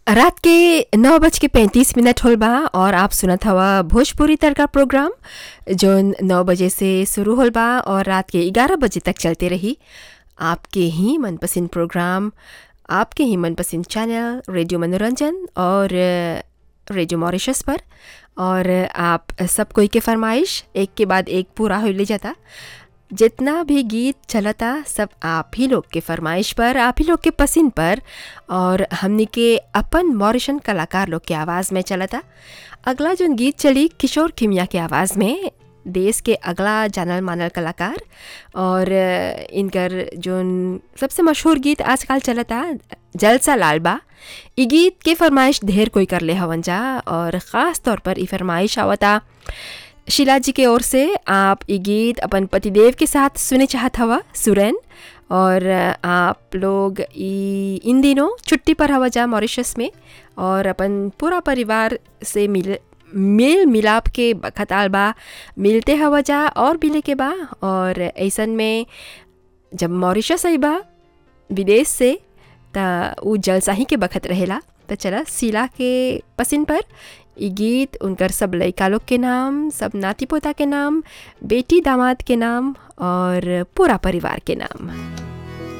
रात के नौ बज के पैंतीस मिनट होल बा और आप सुनत हवा भोजपुरी तड़का प्रोग्राम जो नौ बजे से शुरू होल बा और रात के ग्यारह बजे तक चलते रही आपके ही मनपसंद प्रोग्राम आपके ही मनपसंद चैनल रेडियो मनोरंजन और रेडियो मॉरिशस पर और आप सब कोई के फरमाइश एक के बाद एक पूरा हो ले जाता जितना भी गीत चलता सब आप ही लोग के फरमाइश पर आप ही लोग के पसंद पर और हमने के अपन मॉरिशन कलाकार लोग के आवाज़ में चलता अगला जो गीत चली किशोर खिमिया के आवाज़ में देश के अगला जानल मानल कलाकार और इनकर जो सबसे मशहूर गीत आजकल चलता जलसा लालबा ई गीत के फरमाइश ढेर कोई कर ले हवन जा और ख़ास तौर पर ई फरमाइश आवता शीला जी के ओर से आप ये गीत अपन पतिदेव के साथ सुने चाहत हवा सुरन और आप लोग इन दिनों छुट्टी पर हवा जा मॉरिशस में और अपन पूरा परिवार से मिल मेल मिलाप के खताल बा मिलते हवा जा और मिले के बा और ऐसन में जब मॉरिशस आई बा विदेश से त उ जलसाही के बखत रहेला तो चला शीला के पसंद पर ये गीत उनकर सब लड़का लोग के नाम सब नाती पोता के नाम बेटी दामाद के नाम और पूरा परिवार के नाम